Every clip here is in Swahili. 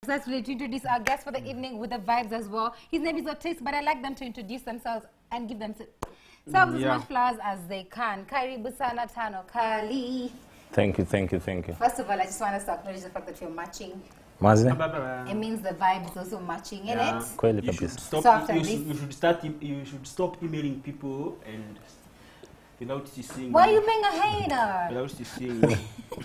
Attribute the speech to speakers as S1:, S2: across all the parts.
S1: Certainly to introduce our guest for the evening with the vibes as well. His name is Otis, but I like them to introduce themselves and give themselves as
S2: Yeah.
S1: much flowers as they can. Karibu sana tano kali.
S3: Thank you, thank you, thank you.
S1: First of all, I just want us to acknowledge the fact that you're matching.
S3: Mazi?
S1: It means the vibe is also matching, in
S2: Yeah.
S1: it?
S3: Kweli
S2: You should
S3: kabisa.
S2: stop.
S1: So after
S2: you,
S1: this-
S2: should, you should start. em- You should stop emailing people and without seeing.
S1: Why are you being a hater?
S2: Without seeing.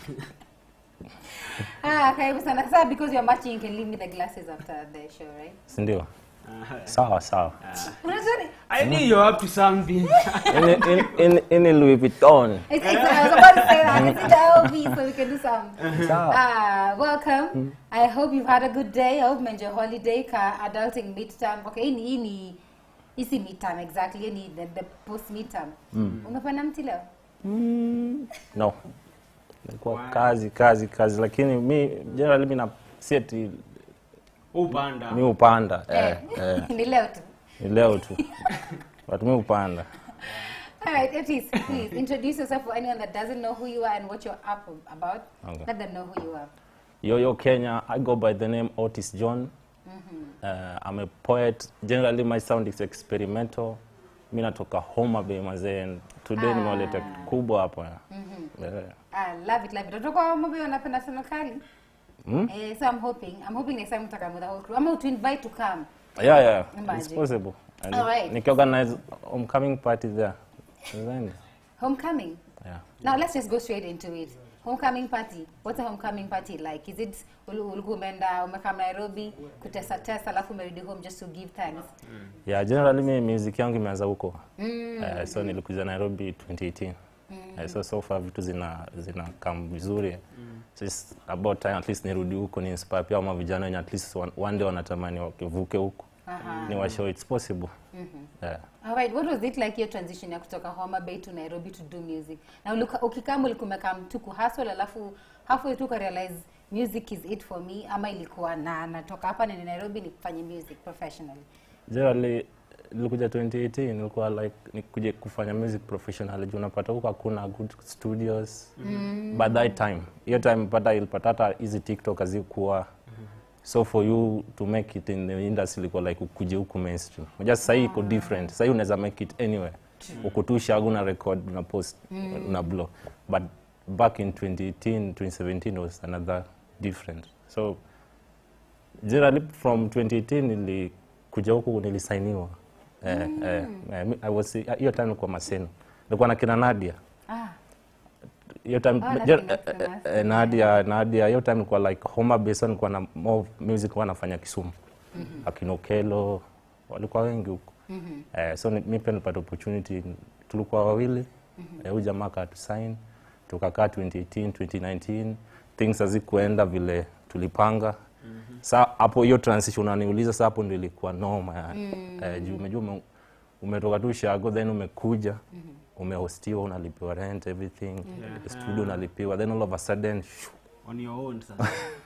S1: ah, karibu sana. Sasa because you're matching, you can leave me the glasses after the show, right?
S3: Sindio? Sawa, sawa.
S1: Unajua ni-
S2: I knew you're up to something.
S3: Ini, in, in, ini Louis Vuitton.
S1: It's, it's, I was about to say that. It's in the LV, so we can do some.
S3: Sawa.
S1: Ah, welcome. I hope you've had a good day. I hope you enjoy holiday ka adulting midterm. Okay, hii ni hii ni hii si midterm exactly. Hii ni the, the post midterm. Umepanda mti leo?
S3: No. Ilikuwa kazi, kazi, kazi. Lakini mi, generally mi na si ati
S2: Upanda.
S3: mi upanda. Eh, eh,
S1: Ni leo tu.
S3: ni leo tu. But mi upanda.
S1: All right, Otis, please introduce yourself for anyone that doesn't know who you are and what you're up about.
S3: Okay.
S1: Let them know who you are.
S3: Yo, yo, Kenya. I go by the name Otis John. Uh, I'm a poet. Generally, my sound is experimental. Mi natoka Homa Bay mazee. and Today nimewaleta kitu kubwa hapa. Yeah.
S1: I love it, love it. Watoto wa Mobi wanapenda sana kali. Eh, so I'm hoping, I'm hoping next time mtaka with the whole crew. I'm to invite to come.
S3: Yeah, yeah, it's
S1: Imagine.
S3: possible. And
S1: All right.
S3: Nikiorganize homecoming party there. Nadhani.
S1: Homecoming.
S3: Yeah.
S1: Now let's just go straight into it. Homecoming party. What's a homecoming party like? Is it ulu- ulikuwa umeenda umekaa Nairobi kutesa tesa alafu umerudi home just to give thanks?
S3: Yeah, generally mi music yangu imeanza huko. Eh, so nilikuja Nairobi 2018. Eh, so so far vitu zina zina come vizuri. So it's about time at least nirudi huko ni inspire pia ama vijana wenye at least one, one day wanatamani wakivuke huko. Ni wa show it's possible. Yeah.
S1: All right, what was it like your transition ya kutoka Homa Bay to Nairobi to do music? Na ulika- ukikama ulikuwa umekaa mtu kuhustle alafu halfway tu realize music is it for me ama ilikuwa na natoka hapa na Nairobi nikufanye music professionally?
S3: Generally nilikuja 2018 nilikuwa like nikuje kufanya music professionally juu unapata huko hakuna good studios mm. by that time hiyo time pata ilipata hata hizi tiktok hazikuwa so for you to make it in the industry ilikuwa like ukuje huku mainstream unajua sasa hii iko different sasa hii unaweza make it anywhere uko tu shagu na record una post una blow but back in 2018 2017 was another different so generally from 2018 nilikuja huku nilisainiwa eh, eh, eh, mi- I was hiyo time nilikuwa Maseno nilikuwa na kina Nadia
S1: Ah,
S3: hiyo time
S1: Oh,
S3: je-
S1: lakini
S3: eh, eh,
S1: famous.
S3: eh, Nadia Nadia hiyo time nilikuwa like Homa Bay so nilikuwa na more music nilikuwa nafanya Kisumu akina Okelo walikuwa wengi huko eh, so ni- mi pia nilipata opportunity tulikuwa wawili eh, huyu jamaa akatusign tukakaa 2018 2019 things hazikuenda vile tulipanga sa hapo hiyo transition unaniuliza sa hapo ndio ilikuwa noma yani eh, juu umejua ume, umetoka tu shago then umekuja umehostiwa unalipiwa rent everything studio unalipiwa then all of a sudden shoo,
S2: On your own, sasa.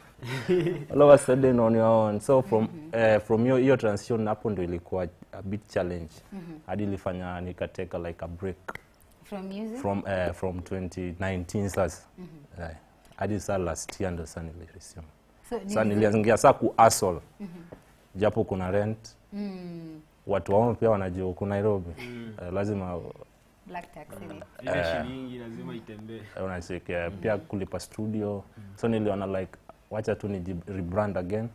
S3: all of a sudden on your own so from eh, from hiyo hiyo transition hapo ndio ilikuwa a bit challenge hadi ilifanya nikateka like a break
S1: from music?
S3: from eh, from 2019 sasa eh, hadi saa last year ndo saa niliresume
S1: So,
S3: sa
S1: ni-
S3: niliangia saa ku hustle japo kuna rent
S1: Mm,
S3: watu wao pia wanajua huku Nairobi eh, lazima
S1: black tax in it.
S2: Ile shilingi lazima itembee.
S3: eh, unachekea pia kulipa studio so niliona like wacha tu ni rebrand again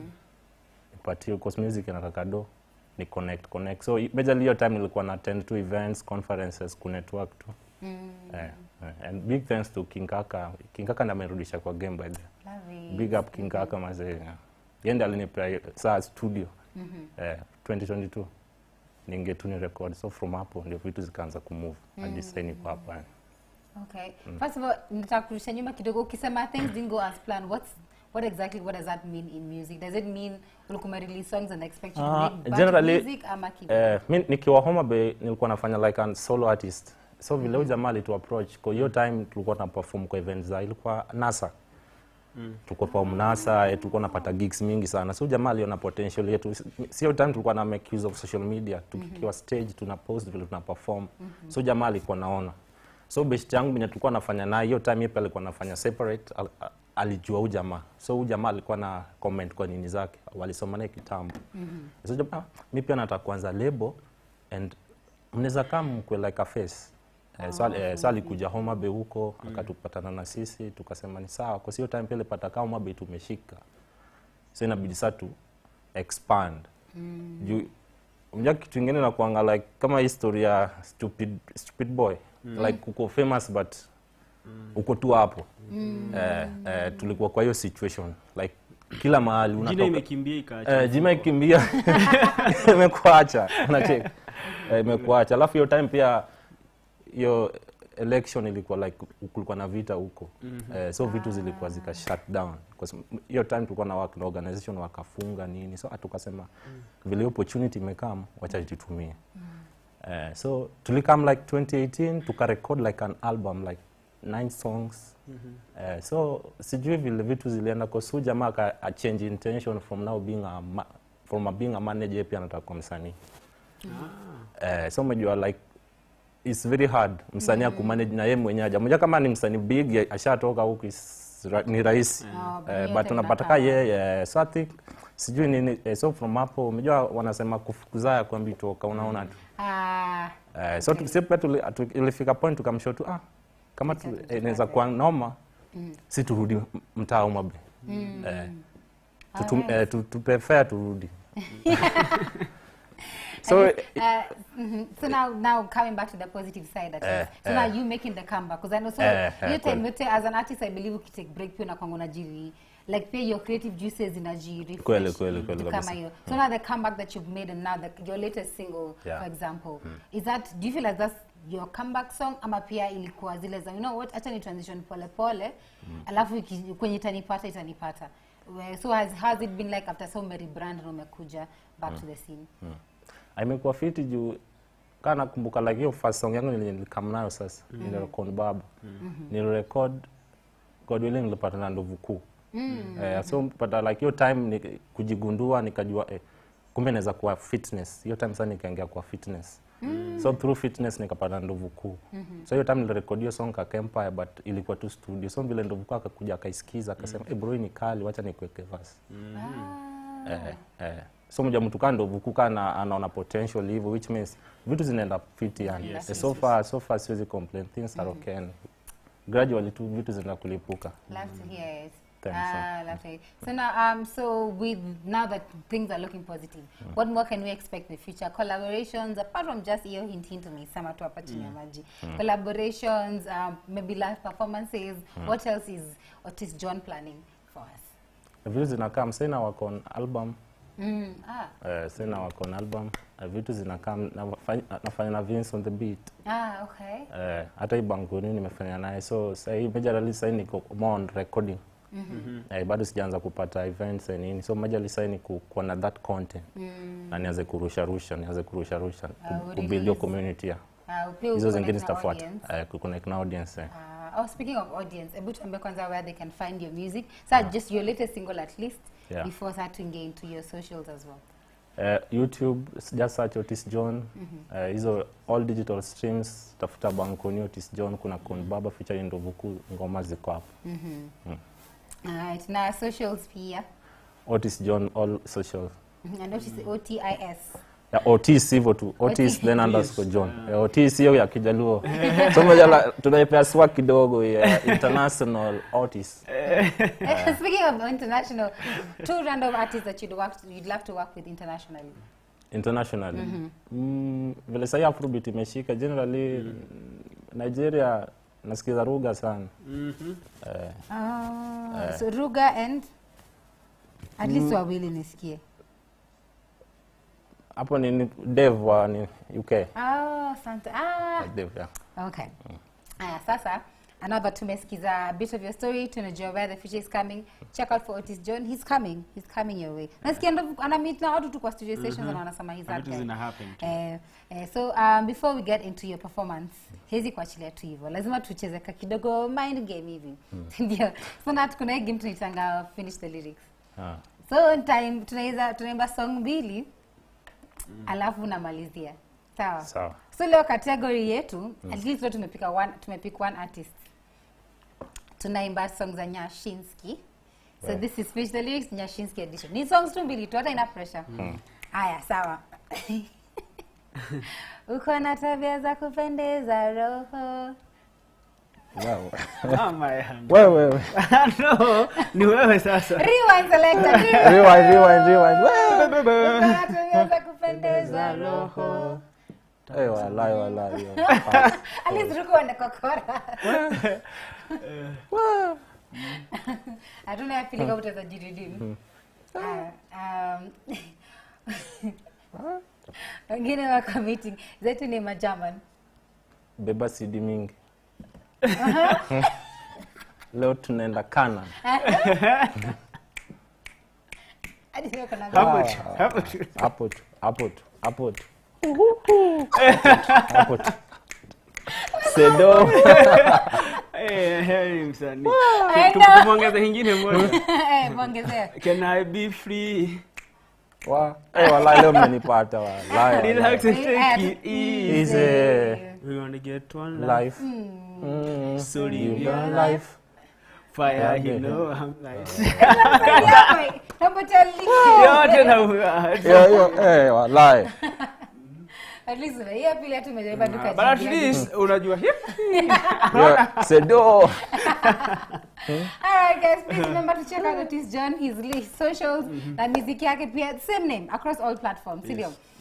S3: nipatie cause music inataka do ni connect connect so i- majorly hiyo time nilikuwa na attend to events conferences ku network tu eh, eh, and big thanks to King Kaka King Kaka ndiye amerudisha kwa game by the way.
S1: Love it.
S3: big up King Kaka mazee yende alinipea hiyo- saa studio eh, 2022 ningetu ni record so from hapo ndio vitu zikaanza kumove hadi sasa niko hapa yani.
S1: Okay. First of all, nataka kurudisha nyuma kidogo. Ukisema things didn't go as planned, what's what exactly what does that mean in music? Does it mean ulikuwa release songs and expect you to
S3: Ah,
S1: make bunch of
S3: generally,
S1: music ama kipi?
S3: Eh, mi nikiwa Homa Bay nilikuwa nafanya like a solo artist so vile huyu jamaa alitu approach kwa hiyo time tulikuwa na perform kwa events za ilikuwa NASA tulikuwa kwa mnasa eh, tulikuwa napata gigs mingi sana so huyu jamaa aliona potential yetu sio time tulikuwa na make use of social media tukiwa stage tuna post vile tuna perform so jamaa alikuwa naona so best yangu mwenye tulikuwa nafanya naye hiyo time yeye pia alikuwa nafanya separate al, a- alijua huu jamaa so huu jamaa alikuwa na comment kwa nini zake walisoma naye kitambo mm -hmm. so jamaa mi pia nataka kuanza lebo and mnaweza kaa mkwe like a face Eh, so, eh, so alikuja Homa Bay huko akatupatana na sisi tukasema ni sawa kwa hiyo time pia ilipata kama Homa Bay tumeshika so inabidi saa tu expand mm. juu unajua kitu ingine na kuanga like kama history ya stupid, stupid boy mm. like uko famous but uko tu hapo mm. eh, eh, tulikuwa kwa hiyo situation like kila mahali
S2: jina
S3: unatoka
S2: imekimbia ikaacha
S3: Eh, jima ikimbia imekuacha unacheki Eh, imekuacha alafu hiyo time pia hiyo election ilikuwa like kulikuwa na vita huko eh, so vitu zilikuwa zika shut down Kwa sababu hiyo time tulikuwa na work na organization wakafunga nini so tukasema vile opportunity imekam wacha tutumie eh, so tulikam like 2018 tukarecord like an album like nine songs eh, so sijui vile vitu zilienda kwa su jamaa aka a change intention from now being a ma from a being a manager pia anataka kuwa msanii eh, so umejua like it's very hard msanii mm. akumanage na yeye mwenyewe jamoja kama ni msanii big ya- ashatoka huku is ra- ni rahisi
S1: Oh,
S3: eh,
S1: yote
S3: but unapata ka
S1: inakaa.
S3: yeye so I think sijui nini eh, so from hapo umejua wanasema kufukuzaya kwambi toka unaona tu
S1: Ah,
S3: Eh, so okay. pia tuli- atu- ilifika point tukamshow tu ah, kama tu- eh, inaweza kuwa noma si turudi m- mtaa Homa Bay eh, tutum, eh, tu, tupe fare turudi so
S1: uh, mhm. so now now coming back to the positive side at
S3: Eh,
S1: least. so
S3: eh.
S1: now you making the comeback because I know so
S3: Eh, eh,
S1: you time
S3: kweli.
S1: yote as an artist I believe ukitake break pia unakwanga unajiri like pia your creative juices inajiri
S3: Kweli, kweli, kweli
S1: kama
S3: kabisa.
S1: hiyo so now the comeback that you've made and now the, your latest single
S3: Yeah.
S1: for example is that do you feel like that's your comeback song ama pia ilikuwa zile za you know what acha ni transition pole pole alafu iki- kwenye itanipata itanipata We- so has, has it been like after so many brand na umekuja back to the scene
S3: imekuwa fiti juu kaa nakumbuka like hiyo first song yangu nilikam nayo sasa mm. nilirekod baba mm-hmm. nilirekod God willing nilipata na ndovu kuu mm. eh, so pata like hiyo time ni, kujigundua nikajua eh, kumbe naweza kuwa fitness hiyo time sasa nikaingia kwa fitness mm. so through fitness nikapata ndovu kuu mm-hmm. so hiyo time nilirekod hiyo song kaka Empire but ilikuwa tu studio so vile ndovu kuu akakuja akaisikiza akasema mm. hey, bro hii ni kali wacha nikuweke verse
S1: Ah.
S3: eh, eh. so mja mtu kaa ndo vukuka na anaona potential hivyo which means vitu zinaenda fit yani
S2: Yes,
S3: Eh,
S2: yes,
S3: so far so far siwezi complain things are okay and gradually tu vitu zinaenda kulipuka
S1: Love to hear it.
S3: Thanks,
S1: Ah, love to hear it. So now, um, so with now that things are looking positive, what more can we expect in the future? Collaborations, apart from just hiyo hint hint umesema tu hapa chini ya maji. Collaborations, um, maybe live performances. What else is what is John planning for us?
S3: vitu zinakaa msena wako on album
S1: Mm, ah,
S3: eh, sena wako on album eh, vitu zinakaa nafanya, nafanya na Vince on the beat
S1: ah, okay.
S3: eh, hata hii banguni nimefanya naye so sahii majorly sahii niko more on recording mm-hmm. eh, bado sijaanza kupata events and nini so majorly sahii ni ku- kuwa na that content mm. na nianze kurusha rusha nianze kurusha rusha
S1: Ah,
S3: ku- kubuild hiyo
S1: release.
S3: community ya
S1: Uh, pia
S3: hizo
S1: uko
S3: zingine
S1: na
S3: zitafuata
S1: audience.
S3: eh, kuconnect na audience eh.
S1: Uh, oh, speaking of audience, hebu tuambie kwanza where they can find your music. So just your latest single at least
S3: Yeah.
S1: before starting get into your socials as well.
S3: Eh, youtube just search otis john Eh, hizo all digital streams tafuta bankoni otis john kuna kon baba featuring ndovuku ngoma ziko hapo
S1: Alright, na socials pia.
S3: otis john all social
S1: Mhm, I notice O-T-I-S.
S3: ya otis hivyo tu otis
S1: Otis.
S3: then underscore john Eh, otis hiyo ya kijaluo so moja tunaipea swa kidogo ya international otis
S1: Speaking of international, two random artists that you'd, work, you'd love to work with internationally.
S3: internationally mm, vile sahii afrobeat imeshika generally nigeria nasikiza ruga sana
S2: Mhm.
S3: eh,
S1: Oh, so Ruga and at least wawili nisikie.
S3: hapo ni ni dev wa ni uk
S1: Oh, asante. Ah,
S3: dev yeah.
S1: okay. Aya, sasa I know that tumesikiza a bit of your story, tunajua where the future is coming. Check out for Otis John. He's coming. He's coming your way. Nasikia ndo ana meet na watu tu kwa studio sessions na wanasema he's that
S2: Vitu
S1: guy.
S2: zina happen tu.
S1: Eh, eh, so um, before we get into your performance hezi kuachilia tu hivyo lazima tucheze ka kidogo mind game hivi ndio so na kuna hii game tunaitanga finish the lyrics
S3: Ah.
S1: so time tunaweza tunaimba song mbili alafu namalizia sawa
S3: sawa
S1: so leo category yetu at least leo tumepika one, tumepick one artist tunaimba song za nyashinski so this is Fish the lyrics nyashinski edition ni songs tu mbili tu hata ina pressure haya sawa uko na tabia za kupendeza roho
S3: Wow.
S2: Ah, my hand.
S3: wewe wewe
S2: no, ni wewe sasa.
S1: rewind selector
S3: rewind rewind rewind Wewe.
S1: uko na tabia za kupendeza roho
S3: Eh, walai walai
S1: aliziruka wanakokora hatuna yapilika utaweza jiridimu wengine wako meeting zetu ni majaman
S3: beba sidi mingi leo tunaenda kana
S1: hadi leo kuna
S2: Hapo tu, hapo tu.
S3: hapo tu hapo tu hapo tu hapo tu sedo
S2: Eh, heri msanii.
S1: I
S2: Tu-
S1: know.
S2: Tumwongeze ingine moja.
S1: Eh, mwongezea
S2: Can I be free?
S3: wa eh walai leo mmenipata walai
S2: Relax
S3: walai.
S2: and take it easy.
S3: easy
S2: We wanna get one life.
S3: life Mm.
S2: So live
S3: Live
S2: your
S3: your life
S2: Fire,
S3: Yeah,
S2: you
S3: yeah.
S2: know I'm nice.
S1: yote
S2: Yote na
S3: hiyo hiyo eh walai
S1: hiyo pili hatu umejaribu duka
S2: But at least unajua hip.
S3: Yo, sedo
S1: Alright guys, please remember to check out Otis John, his, his socials na muziki yake pia same name across all platforms, si ndio?